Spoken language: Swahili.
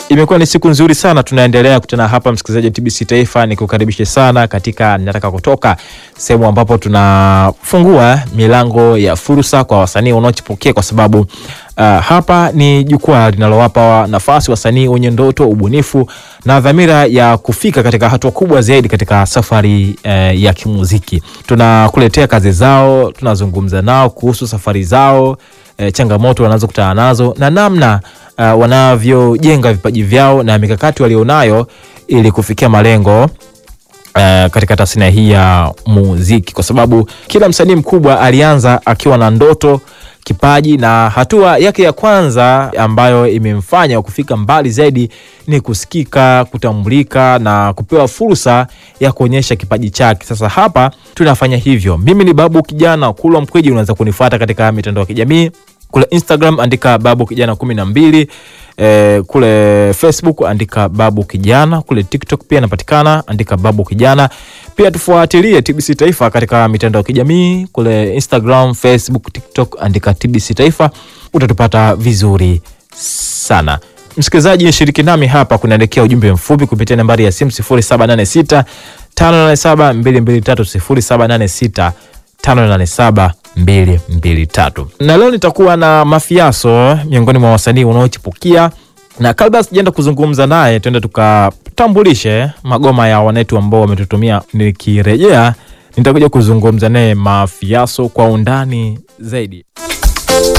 Imekuwa ni siku nzuri sana, tunaendelea kutana hapa, msikilizaji wa TBC Taifa, nikukaribishe sana katika Ninataka Kutoka, sehemu ambapo tunafungua milango ya fursa kwa wasanii wanaochipukia, kwa sababu uh, hapa ni jukwaa linalowapa nafasi wasanii wenye ndoto, ubunifu na dhamira ya kufika katika hatua kubwa zaidi katika safari uh, ya kimuziki. Tunakuletea kazi zao, tunazungumza nao kuhusu safari zao, uh, changamoto wanazokutana nazo na namna uh, wanavyojenga vipaji vyao na mikakati walionayo ili kufikia malengo uh, katika tasnia hii ya muziki, kwa sababu kila msanii mkubwa alianza akiwa na ndoto, kipaji na hatua yake ya kwanza ambayo imemfanya kufika mbali zaidi ni kusikika, kutambulika na kupewa fursa ya kuonyesha kipaji chake. Sasa hapa tunafanya hivyo. Mimi ni Babu Kijana Kulwa Mkweji, unaweza kunifuata katika mitandao ya kijamii kule Instagram andika Babu Kijana kumi na mbili. E, kule Facebook andika Babu Kijana. Kule TikTok pia napatikana, andika Babu Kijana. Pia tufuatilie TBC Taifa katika mitandao ya kijamii kule Instagram, Facebook, TikTok andika TBC Taifa, utatupata vizuri sana. Msikilizaji, shiriki nami hapa, kunaelekea ujumbe mfupi kupitia nambari ya simu 0786 587 223 0786 587 223 na leo nitakuwa na Mafiaso miongoni mwa wasanii wanaochipukia, na kabla sijaenda kuzungumza naye, tuende tukatambulishe magoma ya wanetu ambao wametutumia. Nikirejea nitakuja kuzungumza naye Mafiaso kwa undani zaidi.